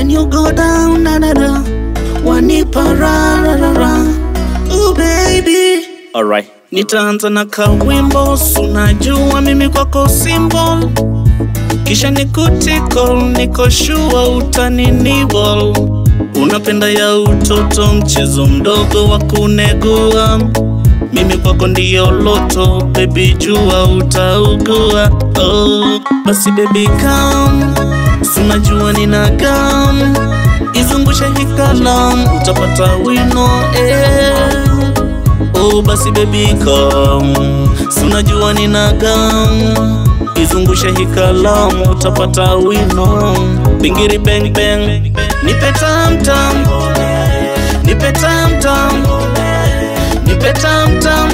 When you go down, na na na, wanipa ra ra ra ra. Ooh baby, Alright. nitaanza na kawimbo, sunajua mimi kwako symbol, kisha nikutiko, niko shua utaninibol. Unapenda ya utoto, mchezo mdogo wa kunegua, mimi kwako ndiyo loto, baby jua utaugua. Oh, basi baby come, sunajua nina gam, izungushe hikalam, utapata wino eh. Oh basi baby come, sunajua nina gam, izungushe hii kalamu utapata wino. Bingiri bang bang, nipe tam tam, nipe tam tam, nipe tam tam,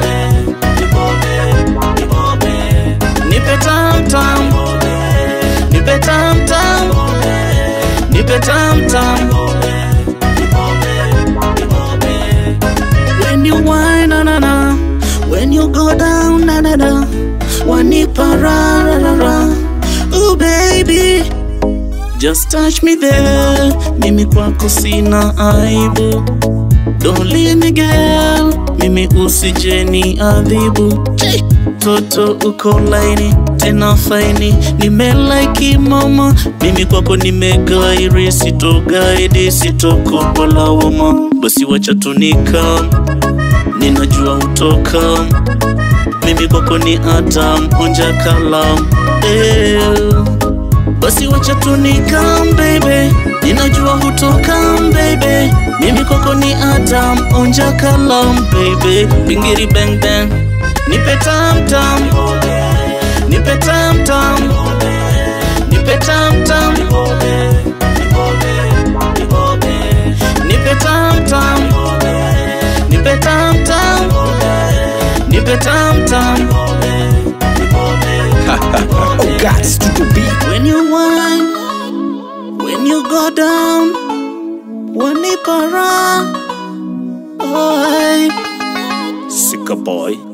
nipe tam tam, nipe tam tam, nipe tam tam. When you whine, na na na. When you go down, na na na. Wanipa ra ra ra ra. Ooh baby, just touch me there. Mimi kwako sina aibu. Don't leave me girl, mimi usije ni adhibu. Hey! Toto uko laini tena faini, nimelaiki mama, mimi kwako nimegairi, sitogaidi sitokupa lawama, basi wacha tunika, ninajua utoka, mimi kwako ni Adam, onja kalam eh. Basi wacha tunikam baby, ninajua hutoka baby, mimi kwako ni Adam, onja kalam baby, bingiri bang bang, nipe tam tam, nipe tam tam, nipe tam tam, nipe tam tam, nipe tam tam, nipe tam tam. Oh God, Studio B. When you whine, when you go down, wanipara. Oh, Sika boy.